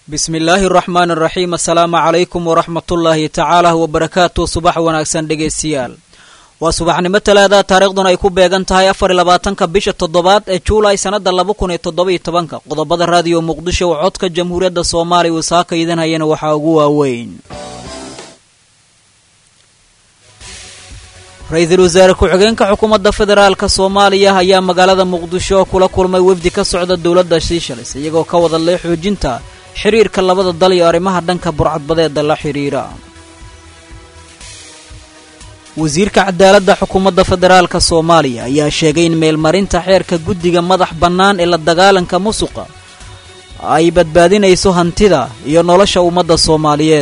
bismi illaahi araxmaan araxiim assalaamu calaykum waraxmatullaahi tacaala wabarakaatu subax wanaagsan dhegaystayaal waa subaxnimo talaada taariikhduna ay ku beegan tahay afar iyo labaatanka bisha toddobaad ee juulay sannada laba kun iyo toddoba-iyo tobanka qodobada raadiyo muqdisho oo codka jamhuuriyadda soomaaliya uu saaka idanhayana waxaa ugu waaweyn ra-iisul wasaare ku-xigeenka xukuumadda federaalka soomaaliya ayaa magaalada muqdisho kula kulmay wefdi ka socda dowladda shiishalis iyagoo ka wadalay xoojinta xiriirka labada dal iyo arrimaha dhanka burcadbadeeda la xidhiira wasiirka cadaaladda xukuumadda federaalka soomaaliya ayaa sheegay in meelmarinta xeerka guddiga madax bannaan ee la dagaalanka musuqa ay badbaadinayso hantida iyo nolosha ummadda soomaaliyeed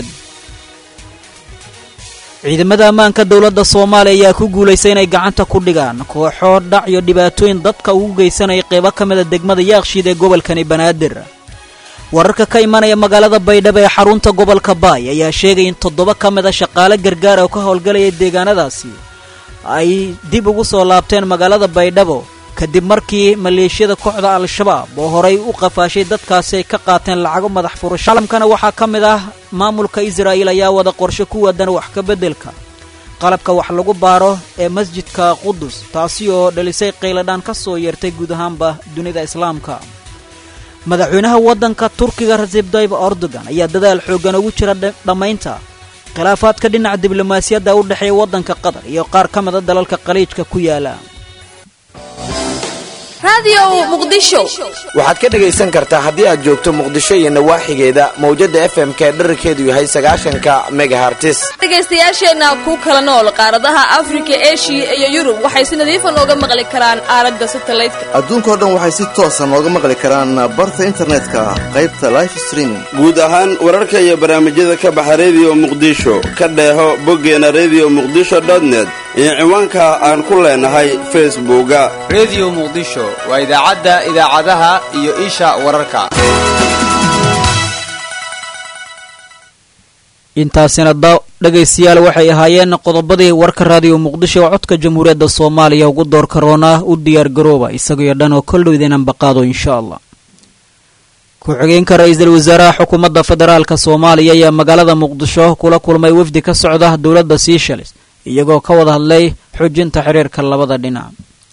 ciidamada ammaanka dowladda soomaaliya ayaa ku guulaystay inay gacanta ku dhigaan kooxo dhac iyo dhibaatooyin dadka ugu geysanaya qeybo ka mida degmada yaakshiid ee gobolkani banaadir wararka ka imanaya magaalada baydhabo ee xarunta gobolka baay ayaa sheegay in toddoba ka mid a shaqaale gargaar oo ka howlgalaya deegaanadaasi ay dib ugu soo laabteen magaalada baydhabo kadib markii maleeshiyada kooxda al-shabaab oo horay u qafaashay dadkaasi ay ka qaateen lacago madax furasho caalamkana waxaa ka mid ah maamulka israa'il ayaa wada qorshe ku waadan wax ka beddelka qalabka wax lagu baaro ee masjidka qudus taasi oo dhalisay qayladhaan ka soo yeertay guud ahaanba dunida islaamka madaxweynaha waddanka turkiga rasib dayb erdogan ayaa dadaal xooggan ugu jira dhammaynta khilaafaadka dhinaca diblomaasiyadda u dhexeeya waddanka qatar iyo qaar ka mida dalalka qaliijka ku yaala waxaad ka dhegaysan kartaa haddii aad joogto muqdisho iyo nawaaxigeeda mawjadda f m k dherarkeedu yahay sagaashanka megahartis dhegaystayaasheenna ku kala nool qaaradaha afrika eshiya iyo yurub waxay si nadiifa nooga maqli karaan aalada satalaydka adduunkao dhan waxay si toosa nooga maqli karaan barta internetka qaybta life streaming guud ahaan wararka iyo barnaamijyada ka baxa rediyo muqdisho ka dheeho boggeena rediyo muqdisho dotnet iyo ciwaanka aan ku leenahay facebooka rediyo muqdisho waa idaacadda idaacadaha iyo isha wararka intaasina dhegaystayaal waxay ahaayeen qodobadii warka raadiyo muqdisho oo codka jamhuuriyadda soomaaliya ugu door karoona u diyaar garooba isagaiyo dhan oo koldhow idinan baqaado insha allah ku-xigeenka ra-iisul wasaaraha xukuumadda federaalka soomaaliya ayaa magaalada muqdisho kula kulmay wefdi ka socda dowladda seishalis iyagoo ka wada hadlay xoojinta xiriirka labada dhinac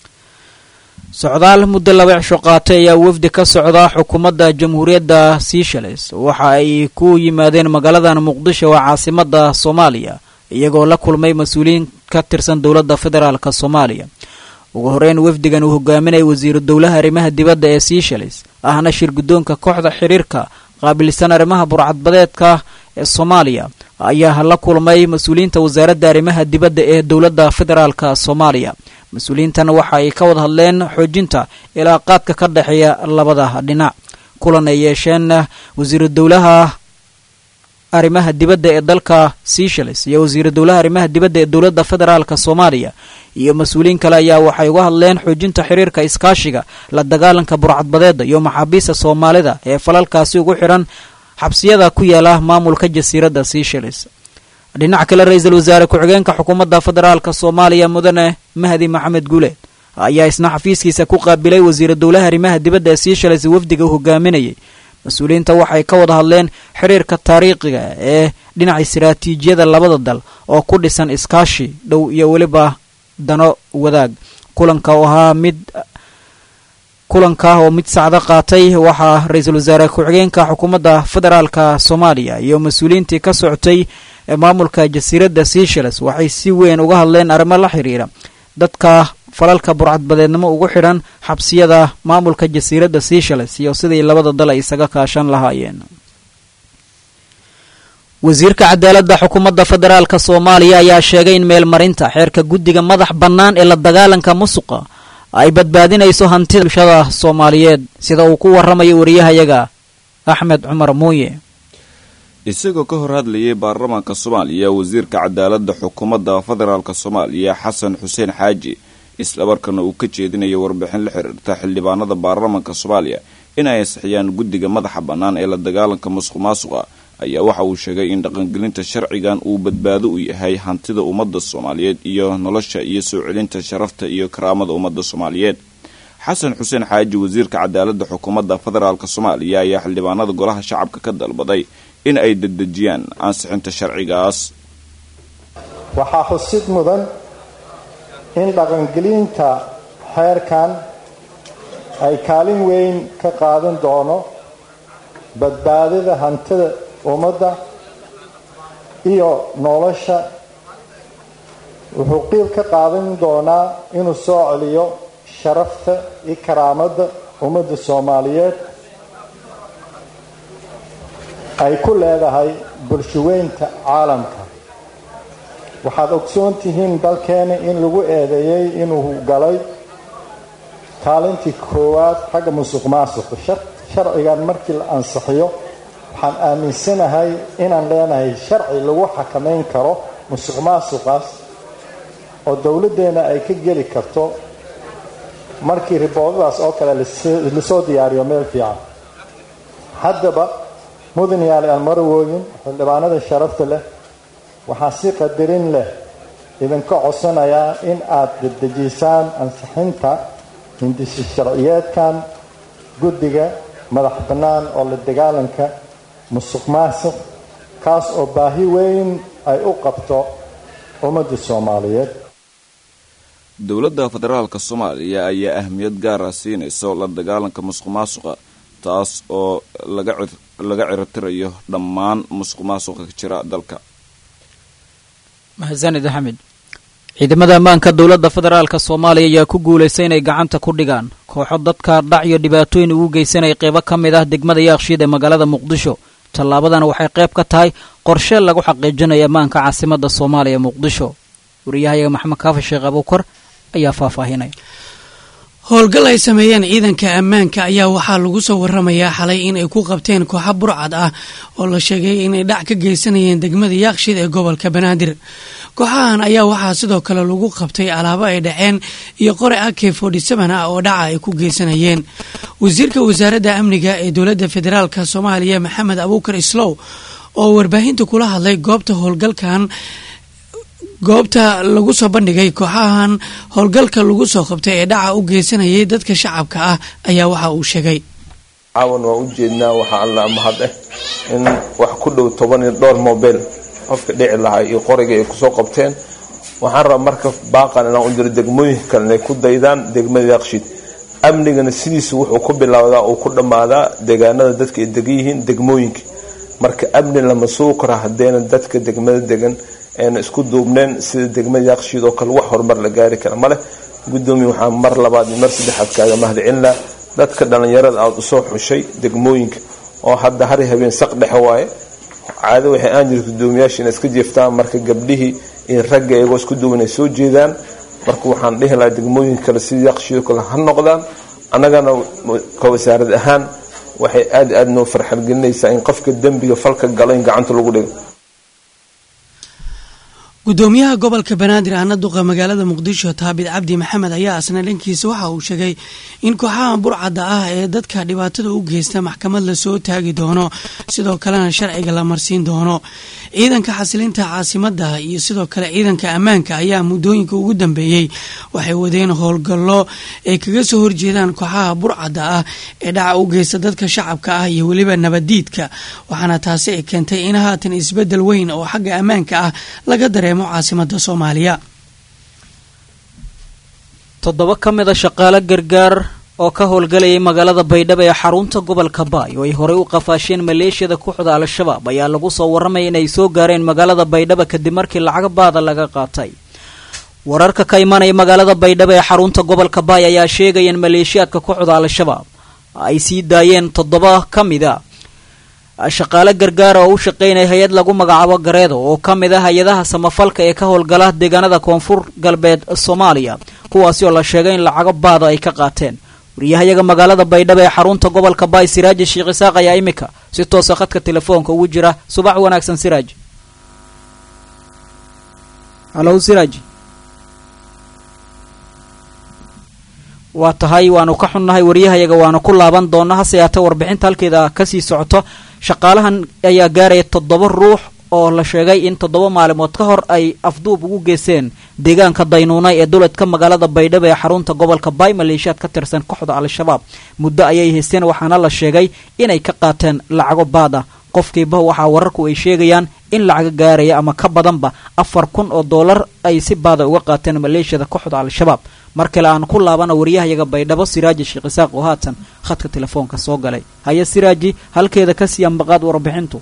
socdaal muddo laba cisho qaatay ayaa wefdi ka socda xukuumadda jamhuuriyadda seishalis waxa ay ku yimaadeen magaaladan muqdisho oo caasimada soomaaliya iyagoo la kulmay mas-uuliyiin ka tirsan dowladda federaalk soomaaliya ugu horeyn wefdigan uu hogaaminaya wasiiru dowlaha arrimaha dibadda ee seishalis ahna shir guddoonka kooxda xiriirka qaabilsan arrimaha burcadbadeedka ee soomaaliya ayaa la kulmay mas-uuliyiinta wasaaradda arrimaha dibadda ee dowladda federaalka soomaaliya mas-uuliyiintan waxa ay ka wada hadleen xoojinta ilaaqaadka ka dhexeeya labada dhinac kulan ay yeesheen wasiiru dowlaha arrimaha dibadda ee dalka seishalis iyo wasiiru dowlaha arrimaha dibadda ee dowladda federaalka soomaaliya iyo mas-uuliyiin kale ayaa waxay uga hadleen xoojinta xiriirka iskaashiga la dagaalanka burcadbadeeda iyo maxaabiista soomaalida ee falalkaasi ugu xidhan xabsiyada ku yaala maamulka jasiiradda seishalis dhinac kale ra-iisul wasaare ku-xigeenka xukuumadda federaalka soomaaliya mudane mahdi maxamed guuleed ayaa isna xafiiskiisa ku qaabilay wasiiru dowlaha arrimaha dibadda ee seishalis wafdiga hogaaminayay mas-uuliyiinta waxay ka wada hadleen xiriirka taariikhiga ee dhinaca istaraatiijiyada labada dal oo ku dhisan iskaashi dhow iyo weliba dano wadaag kulanka oo ahaa mid kulanka oo mid sacdo qaatay waxaa ra-iisul wasaare ku-xigeenka xukuumadda federaalka soomaaliya iyo mas-uuliyiintii ka socotay maamulka jasiiradda seishalis waxay si weyn uga hadleen arrimo la xiriira dadka falalka burcadbadeednimo ugu xidhan xabsiyada maamulka jasiiradda seishalis iyo sidii labada dal ay isaga kaashan lahaayeen wasiirka cadaaladda xukuumadda federaalka soomaaliya ayaa sheegay in meelmarinta xeerka guddiga madax bannaan ee la dagaalanka musuqa ay badbaadinayso hantida bulshada soomaaliyeed sida uu ku warramayo wariyahayaga axmed cumar muuye isagoo ka hor hadlayay baarlamaanka soomaaliya wasiirka cadaaladda xukuumadda federaalk soomaaliya xasan xuseen xaaji islamarkaana uu ka jeedinayo warbixin la xiriirta xildhibaanada baarlamaanka soomaaliya in ay ansixiyaan guddiga madaxa bannaan ee la dagaalanka musuq maasuqa ayaa waxa uu sheegay in dhaqangelinta sharcigan uu badbaado u yahay hantida ummadda soomaaliyeed iyo nolosha iyo soo celinta sharafta iyo karaamada ummadda soomaaliyeed xasan xuseen xaaji wasiirka cadaaladda xukuumadda federaalk soomaaliya ayaa xildhibaanada golaha shacabka ka dalbaday in ay dedejiyaan ansixinta sharcigaas waxaa xusid mudan in dhaqangelinta xeerkan ay kaalin weyn ka qaadan doono badbaadada hantida ummadda iyo nolosha wuxuu qiil ka qaadan doonaa inuu soo celiyo sharafta iyo karaamadda ummadda soomaaliyeed ay ku leedahay bulshaweynta caalamka waxaad ogsoon tihiin dalkeena in lagu eedeeyey inuu galay kaalintii koowaad xagga musuq maasuqa sharcigan markii la ansixiyo waxaan aaminsanahay inaan leenahay sharci lagu xakamayn karo musuq maasuqaas oo dowladdeena ay ka geli karto markii riboodadaas oo kale lasoo diyaariyo meel fiican haddaba mudan yaali almarwooyin xildhibaanada sharafta leh waxaa si qadarin leh idinka codsanayaa in aad dedejisaan ansixinta hindisi sharciyeedkan guddiga madax bannaan oo la dagaalanka musuq maasuq kaas oo baahi weyn ay u qabto ummadda soomaaliyeed dowladda federaalk soomaaliya ayaa ahmiyad gaara siinayso la dagaalanka musuq maasuqa taas oo laga ciritirayo dhammaan musuq maasuqa ka jira dalka mahadsanid axmed ciidamada ammaanka dowladda federaalk soomaaliya ayaa ku guulaystay inay gacanta ku dhigaan kooxo dadka dhac iyo dhibaatooyin ugu geysanaya qeybo ka mid ah degmada yaakshiid ee magaalada muqdisho tallaabadana waxay qayb ka tahay qorshe lagu xaqiijinayo ammaanka caasimadda soomaaliya muqdisho wariyahayaga maxamed kaafi sheekh abuukar ayaa faahfaahinaya howlgal ay sameeyeen ciidanka ammaanka ayaa waxaa lagu soo waramayaa xalay inay ku qabteen kooxo burcad ah oo la sheegay inay dhac ka geysanayeen degmada yaaqshid ee gobolka banaadir kooxahan ayaa waxaa sidoo kale lagu qabtay alaabo ay dhaceen iyo qore ak ah oo dhaca ay ku geysanayeen wasiirka wasaaradda amniga ee dowladda federaalk soomaaliya maxamed abuukar islow oo warbaahinta kula hadlay goobta howlgalkan goobta lagu soo bandhigay kooxahan howlgalka lagu soo qabtay ee dhaca u geysanayay dadka shacabka ah ayaa waxa uu sheegay caawan waa u jeednaa waxaa alla mahad ah in wax ku dhow toban iyo dhowr mobile qofka dhici lahaa iyo qoriga ay kusoo qabteen waxaan rabaa marka baaqan inaan u diro degmooyinka kale inay ku daydaan degmada yaqshid amnigana sidiisa wuxuu ku bilowdaa uu ku dhammaadaa deegaanada dadka ay degan yihiin degmooyinka marka amni lama sugi karo hadeena dadka degmada degan eena isku duubneen sida degmada yaqshiid oo kale wax horumar la gaari kara maleh gudoomiye waxaa mar labaad iyo mar saddexaad kaaga mahadcelinaa dadka dhallinyarada aada usoo xushay degmooyinka oo hadda hari habeen saq dhexe waaye caado waxay aan jirta gudoomiyaasha inay iska jeeftaan marka gabdhihii iyo ragga iyagoo isku duuban ay soo jeedaan marka waxaan dhihi lahaa degmooyinka kale sida yaqshiid oo kale ha noqdaan annagana ka wasaarad ahaan waxay aada aada noo farxalgelinaysaa in qofka dembiga falka galo in gacanta lagu dhigo gudoomiyaha gobolka banaadir aana duqa magaalada muqdisho taabid cabdi maxamed ayaa asna dhankiisa waxa uu sheegay in kooxaha burcadda ah ee dadka dhibaatada u geysta maxkamad lasoo taagi doono sidoo kalena sharciga la marsiin doono ciidanka xasilinta caasimada iyo sidoo kale ciidanka ammaanka ayaa muddooyinka ugu dambeeyey waxay wadeen howlgallo ay kaga soo horjeedaan kooxaha burcadda ah ee dhaca u geysta dadka shacabka ah iyo weliba nabaddiidka waxaana taasi ay keentay in haatan isbedel weyn oo xagga ammaanka ah laga dareemo caasimada soomaaliya toddoba ka mid a shaqaale gargaar oo ka howlgalayay magaalada baydhabo ee xarunta gobolka baay oo ay horey u qafaasheen maleeshiyada kooxda al-shabaab ayaa lagu soo warramaya inay soo gaareen magaalada baydhabo kadib markii lacag baada laga qaatay wararka ka imanaya magaalada baydhabo ee xarunta gobolka baay ayaa sheegaya in maleeshiyaadka kooxda al-shabaab ay sii daayeen toddoba ka mid a shaqaale gargaara oo u shaqaynaya hay-ad lagu magacaabo gareedo oo ka mid ah hay-adaha samafalka ee ka howlgala deegaanada koonfur galbeed soomaaliya kuwaasi oo la sheegay in lacago baada ay ka qaateen wariyahayaga magaalada baydhabo ee xarunta gobolka baay siraaji sheekh isaaq ayaa imika si toosa khadka telefoonka ugu jira subax wanaagsan siraaj halow siraaj waa tahay waanu ka xunnahay waryahayaga waanu ku laaban doonaa hase yaatee warbixinta halkeeda kasii socoto shaqaalahan ayaa gaaraya toddoba ruux oo la sheegay in toddoba maalimood ka hor ay afduub ugu geysteen deegaanka daynuunay ee duledka magaalada baydhabo ee xarunta gobolka baay maleeshiyaad ka tirsan kooxda al-shabaab muddo ayay haysteen waxaana la sheegay inay ka qaateen lacago baad ah qofkiiba waxaa wararku ay sheegayaan in lacaga gaaraya ama ka badanba afar kun oo dollar ay si baada uga qaateen maleeshiyada kooxda al-shabaab mar kale aan ku laabana waryahayaga baydhabo siraaji sheekh isaaq oo haatan khadka telefoonka soo galay haya siraaji halkeeda ka sii ambaqaad warbixintu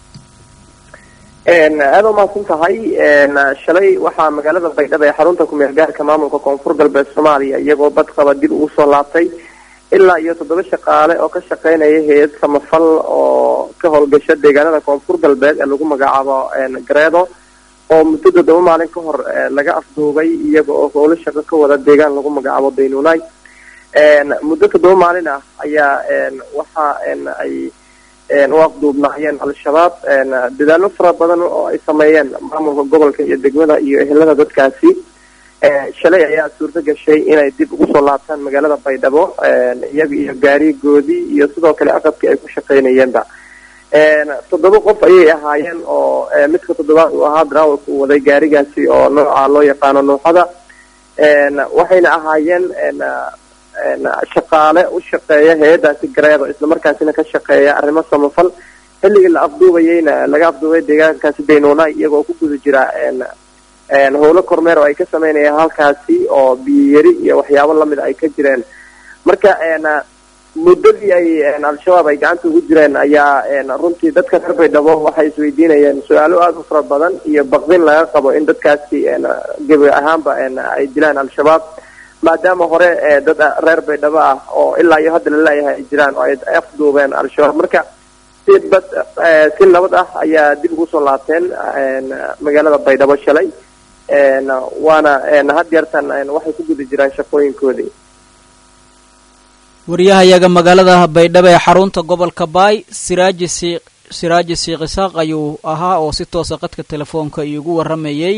aada u mahadsan tahay shalay waxaa magaalada baydhabo ee xarunta kumeel gaarka maamulka koonfur galbeed soomaaliya iyagoo badqaba dib ugu soo laabtay ilaa iyo toddoba shaqaale oo ka shaqeynaya hay-ad samafal oo ka howlgasha deegaanada koonfur galbeed ee lagu magacaabo gareedo oo muddo toddoba maalin ka hor laga afduubay iyaga oo howlo shaqo ka wada deegaan lagu magacaabo daynuunay muddo toddoba maalin ah ayaa waxa ay u afduubnaayeen al-shabaab dadaallo fara badan oo ay sameeyeen maamulka gobolka iyo degmada iyo ehelada dadkaasi shalay ayaa suurto gashay inay dib ugu soo laabtaan magaalada baydhabo iyaga iyo gaarigoodii iyo sidoo kale aqabkii ay ku shaqeynayeenba toddoba qof ayay ahaayeen oo midka toddobaad uu ahaa darawalka uu waday gaarigaasi oo nooca loo yaqaano nuuxada waxayna ahaayeen shaqaale u shaqeeya hay-adaasi gareedo islamarkaasina ka shaqeeya arrimo samafal xilligii la afduubayeyna laga afduubay deegaankaasi daynuunay iyagoo ku guda jira howlo kormeer oo ay ka sameynayaan halkaasi oo biyiyari iyo waxyaabo lamid ay ka jireen marka muddadii ay al-shabaab ay gacanta ugu jireen ayaa runtii dadka reer baydhabo waxay isweydiinayeen su-aalo aada u fara badan iyo baqdin laga qabo in dadkaasi gebi ahaanba ay dilaan al-shabaab maadaama hore dad reer baydhabo ah oo ilaa iyo hadda laleeyahay ay jiraan oo ay afduubeen al-shabaab marka si bad si nabad ah ayaa dib ugu soo laabteen magaalada baydhabo shalay waana had yeertan waxay ku guda jiraan shaqooyinkoodii waryahayaga magaalada baydhabo ee xarunta gobolka baay siraaji sii siraaji siiq isaaq ayuu ahaa oo si toosa qadka telefoonka iigu warramayay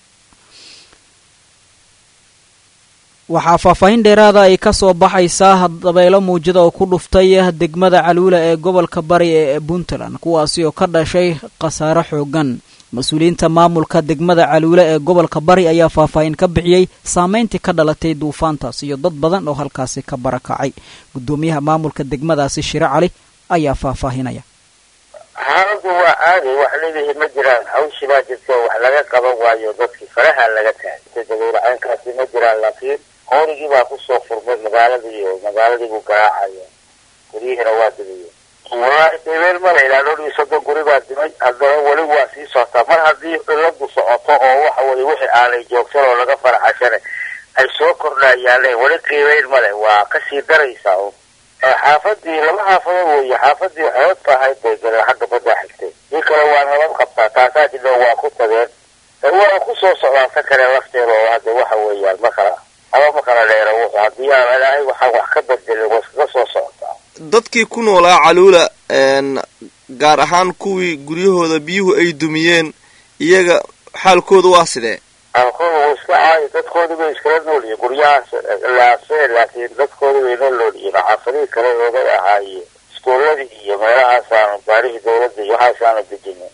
waxaa faahfaahin dheeraada ay ka soo baxaysaa dabeelo muujada oo ku dhuftay degmada caluula ee gobolka bari ee puntland kuwaasi oo ka dhashay khasaare xoogan mas-uuliyiinta maamulka degmada caluule ee gobolka bari ayaa faahfaahin ka bixiyey saameyntii ka dhalatay duufaantaas iyo dad badan oo halkaasi ka barakacay guddoomiyaha maamulka degmadaasi shire cali ayaa faahfaahinaya xaaladu waa caadi wax leedahay ma jiraan hawshii baa jirta wax laga qaban waayo dadkii faraha laga taagay dabeeracaynkaasi ma jiraan laakiin qoorigii baa kusoo furmay magaaladii iyo magaaladii buu garaacaya guryihiina waa dibiye wallaahi debeel ma la yidhaha dhowr iyo soddon guri baa dimay haddana weli waa sii socotaa mar haddii ciladu socoto oo waxa weye wixii aanay joogsan oo laga faraxashane ay soo kordhayaane weli qiimeyn male waa kasii daraysaa un xaafadii laba xaafadood weeye xaafadii xoodka ahayd bay galeen xagga baddaa xigtay dii kale waa nabad qabtaa taasaa jidho waa ku tageen waa kusoo socdaan ta kale lafteeda oo hadda waxa weeyaan ma kala haba ma kala dheera wuxu haddii aan ilaahay waxaan wax ka bedelin waa iskaga soo socotaa dadkii ku noolaa caluula gaar ahaan kuwii guryahooda biyuhu ay dumiyeen iyaga xaalkooda waa sidee xaalkooda waa iska caayi dadkoodii bay iskala noolyihiin guryahaas laasee laakiin dadkoodii bay la noolyihiin xaafadihii kale oogay ahaayeen iskooladii iyo meelahaasaanu baarihii dawladda iyo waxaasaanu dejinin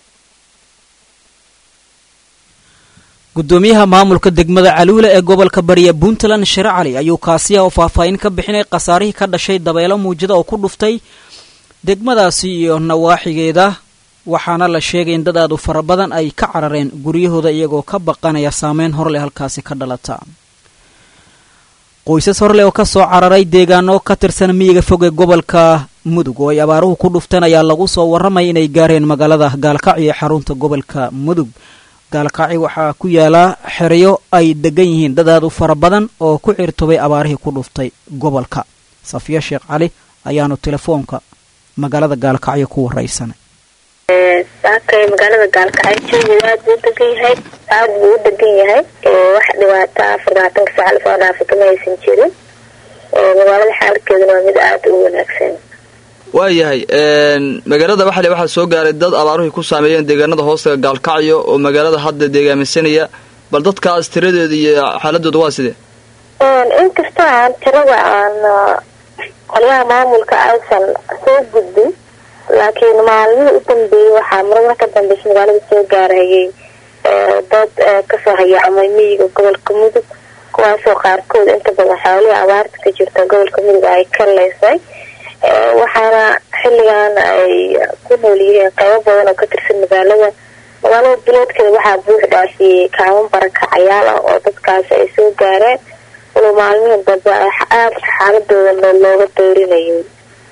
guddoomiyaha maamulka degmada caluula ee gobolka bariya puntland shire cali ayuu kaasiya oo faahfaahin ka bixinay khasaarihii ka dhashay dabeelo muujada oo ku dhuftay degmadaasi iyo nawaaxigeeda waxaana la sheegay in dad aad u fara badan ay ka carareen guryahooda iyagoo ka baqanaya saameyn horleh halkaasi ka dhalata qoysas horleh oo ka soo cararay deegaano ka tirsan miyiga fog ee gobolka mudug oo ay abaaruhu ku dhufteen ayaa lagu soo warramaya inay gaareen magaalada gaalkacyo ee xarunta gobolka mudug gaalkaaci waxaa ku yaala xeryo ay degan yihiin dad aad u fara badan oo ku cirtobay abaarihii ku dhuftay gobolka safiya sheekh cali ayaanu telefoonka magaalada gaalkacyo ku waraysanay saakay magaalada gaalkacyo jawigu aad buu degan yahay aad buu u degan yahay wax dhibaata afar labaatanka saac lasoo dhaafay kama aysan jirin magaalada xaalkeeduna waa mid aada u wanaagsan waayahay magaalada baxle waxaa soo gaaray dad abaaruhay ku saameeyeen deegaanada hoostaga gaalkacyo oo magaalada hadda deegaamisanaya bal dadkaas tiradeeda iyo xaaladooda waa sidee inkastoo aan tirada aan qolyaha maamulka aysan soo gudbin laakiin maalmihii u dambeeyey waxaa marmar ka dambeysa magaalada soo gaarayay dad kasoo hayaacmay miyiga gobolka mudug kuwaasoo qaarkood inta badan xoolihii abaarta ka jirta gobolka mudug ay ka leysay waxaana xilligan ay ku nool yihiin qeybo badan oo ka tirsan magaalada magaalada biloodkeeda waxaa buux dhaafiyey kaaman barakacayaal ah oo dadkaasi ay soo gaareen walow maalmihii dambe aada xaaladooda looga doorinayay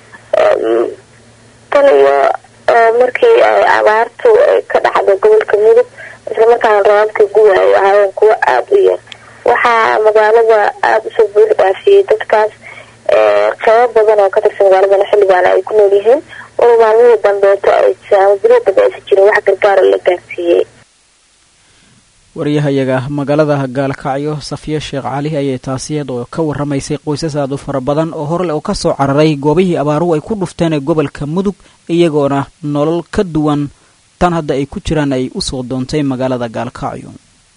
tan iyo markii ay abaartu ka dhacday gobolka mudug islamarkaana rabaabkii guwa ay ahaayeen kuwo aada u yar waxaa magaalada aada usoo buux dhaafiyey dadkaas qeybo badan oo ka tirsan magaaladana xilligaana ay ku nool yihiin walow maalmihii dambeeto ama bilii dambe aysa jirin wax gargaara la gaarsiiyey waryahayaga magaalada gaalkacyo safiyo sheekh cali ayay taasi iyadoo ka waramaysay qoysas aad u fara badan oo horle oo kasoo cararay goobihii abaaruhu ay ku dhufteen ee gobolka mudug iyagoona nolol ka duwan tan hadda ay ku jiraan ay usoo doontay magaalada gaalkacyo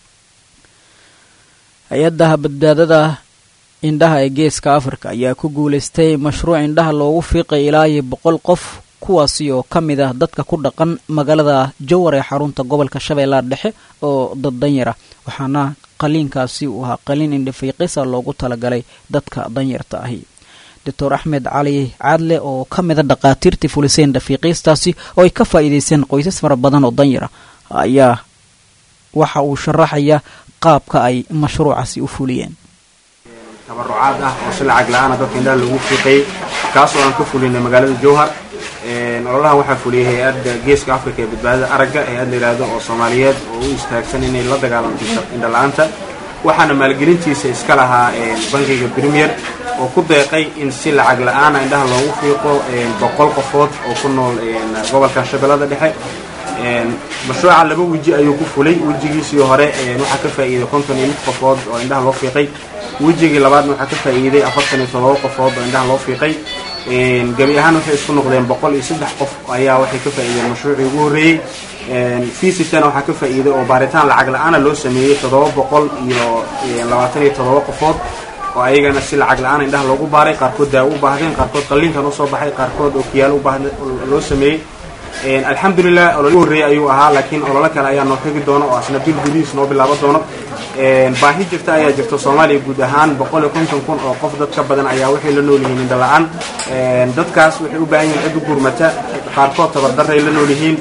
hay-adda badbaadada indhaha ee geeska afrika ayaa ku guulaystay mashruuc indhaha loogu fiiqay ilaa iyo boqol qof kuwaasi oo ka mid ah dadka ku dhaqan magaalada jowar ee xarunta gobolka shabeellaha dhexe oo dad danyara waxaana qaliinkaasi uu ahaa qaliin indhafiiqisa loogu talagalay dadka danyarta ahi doctor axmed cali caadle oo ka mida dhaqaatiirtii fulisay indhafiiqiistaasi oo ay ka faa'iidaysteen qoysas fara badan oo danyara ayaa waxa uu sharaxaya qaabka ay mashruucaasi u fuliyeen tabarucaad ah oo si lacag la-aana dadka indhaha lagu fiiqayay kaas oo aan ka fulinay magaalada jowhar ololahan waxaa fuliyay hay-adda geeska africa ee badbaadada aragga hay-ad la yidhaahdo oo soomaaliyeed oo u istaagsan inay la dagaalanto indhala-aanta waxaana maalgelintiisa iska lahaa bankiga premier oo ku deeqay in si lacag la-aana indhaha loogu fiiqo boqol qofood oo ku nool gobolka shabeellada dhexe mashruuca laba weji ayuu ku fulay wejigiisii hore waxaa ka faa'iiday konton iyo lix qofood oo indhaha loo fiiqay wejigii labaadna waxaa ka faa'iiday afartan iyo todoba qofood oo indhaha loo fiiqay gebi ahaan waxay isku noqdeen boqol iyo saddex qof ayaa waxay ka faa'iideen mashruucii ugu horreeyey fiisitana waxaa ka faa'iiday oo baaritaan lacag la-aana loo sameeyey toddoba boqol iyo labaatan iyo toddoba qofood oo ayagana si lacag la-aan indhaha loogu baaray qaarkood daawo u baahdeen qaarkood qalliinkan usoo baxay qaarkood oo kiyaalo ubaahd loo sameeyey alxamdulilah olol horreeyey ayuu ahaa laakiin ololo kale ayaa noo xigi doono oo asna bil gudihiis noo bilaabo doono baahi jirta ayaa jirta soomaaliya guud ahaan boqol iyo konton kun oo qof dad ka badan ayaa waxay la nool yihiin indha la-aan dadkaas waxay u baahan yihiin cid u gurmata qaarkood tabardaray la nool yihiin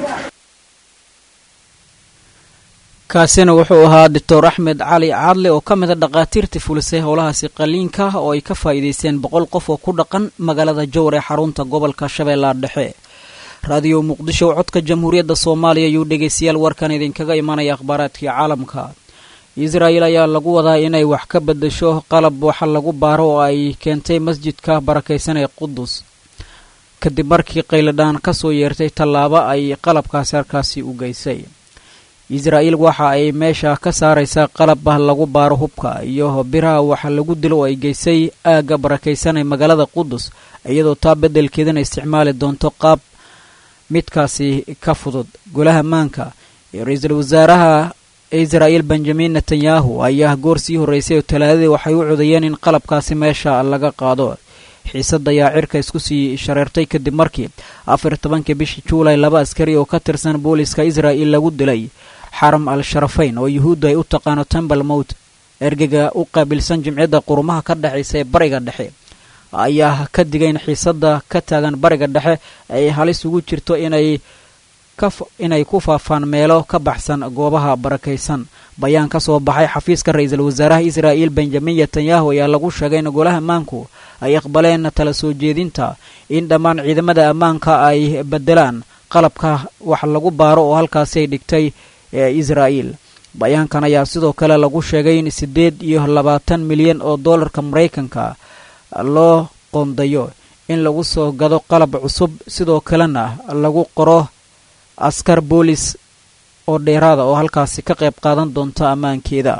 kaasina wuxuu ahaa doctor axmed cali caadle oo ka mida dhaqaatiirtii fulisay howlahaasi qaliinka oo ay ka faa'iidaysteen boqol qof oo ku dhaqan magaalada jowr ee xarunta gobolka shabeellaha dhexe raadiyo muqdisho codka jamhuuriyadda soomaaliya ayuu dhegaystayaal warkan idinkaga imanaya akhbaaraadkii caalamka israa'el ayaa lagu wadaa inay wax ka bedesho qalab waxa lagu baaro oo ay keentay masjidka barakaysan ee qudus kadib markii qayladhaan ka soo yeertay tallaabo ay qalabkaasi halkaasi u geysay israa'el waxa ay meesha ka saaraysaa qalab lagu baaro hubka iyo biraha waxa lagu dilo oo ay geysay aagga barakaysan ee magaalada qudus iyadoo taa beddelkeedana isticmaali doonto qaab midkaasi ka fudud golaha maanka iyo ra-iisul wasaaraha israa'el benjamin netanyahu ayaa goor sii horreysay oo talaadadii waxay u codayeen in qalabkaasi meesha laga qaado xiisada ayaa cirka isku sii shareertay kadib markii afar tobankii bishii juulay laba askari oo ka tirsan booliska israa'el lagu dilay xaram al sharafayn oo yuhuuddu ay u taqaano tembal mowt ergega u qaabilsan jimciyadda qurumaha ka dhexaysa ee bariga dhexe ayaa ka digay in xiisada ka taagan bariga dhexe ay halis ugu jirto inay inay ku faafaan meelo ka baxsan goobaha barakaysan bayaan ka soo baxay xafiiska ra-iisul wasaaraha israa'el benjamin netanyahu ayaa lagu sheegay in golaha ammaanku ay aqbaleen tala soo jeedinta in dhammaan ciidamada ammaanka ay bedelaan qalabka wax lagu baaro oo halkaasi ay dhigtay ee israa'el bayaankan ayaa sidoo kale lagu sheegay in siddeed iyo labaatan milyan oo dollarka maraykanka loo qoondayo in lagu soo gado qalab cusub sidoo kalena lagu qoro askar boolis oo dheeraada oo halkaasi ka qayb qaadan doonta ammaankeeda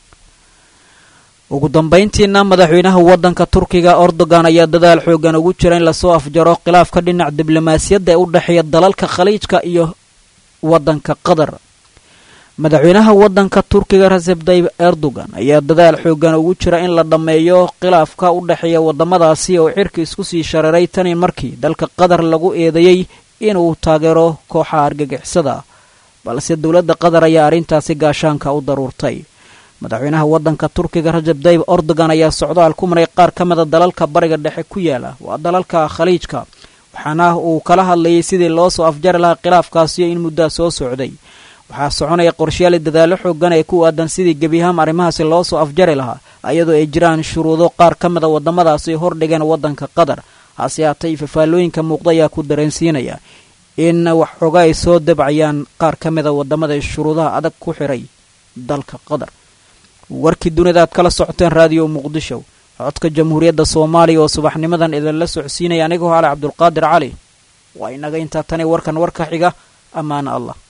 ugu dambayntiina madaxweynaha waddanka turkiga erdogan ayaa dadaal xoogan ugu jira in lasoo afjaro khilaafka dhinac diblomaasiyadda ee u dhexeeya dalalka khaliijka iyo waddanka qatar madaxweynaha waddanka turkiga reseb tayib erdogan ayaa dadaal xoogan ugu jira in la dhammeeyo khilaafka u dhexeeya waddamadaasi oo cirka isku sii shareeray tani markii dalka qatar lagu eedeeyey inuu taageero kooxaha argagixisada balse dowladda qatar ayaa arrintaasi gaashaanka u daruurtay madaxweynaha waddanka turkiga rajab dayib ordogan ayaa socdaal ku maray qaar ka mida dalalka bariga dhexe ku yaala waa dalalka khaliijka waxaana uu kala hadlayay sidii loo soo afjari lahaa khilaafkaasiyo in muddaa soo socday waxaa soconaya qorshayaali dadaallo xoogan ee ku aadan sidii gebiyahaan arrimahaasi loo soo afjari lahaa iyadoo ay jiraan shuruudo qaar ka mida waddamadaasi hordhigeen waddanka qatar hase haatay fafaalooyinka muuqda ayaa ku dareensiinaya in wax xooga ay soo dabcayaan qaar ka mida waddamada shuruudaha adag ku xiray dalka qatar warkii dunida aad kala socoteen raadiyo muqdisho codka jamhuuriyadda soomaaliya oo subaxnimadan idinla socodsiinaya anigoo ale cabdulqaadir cali waa inaga intaa tani warkan warka xiga ammaana allah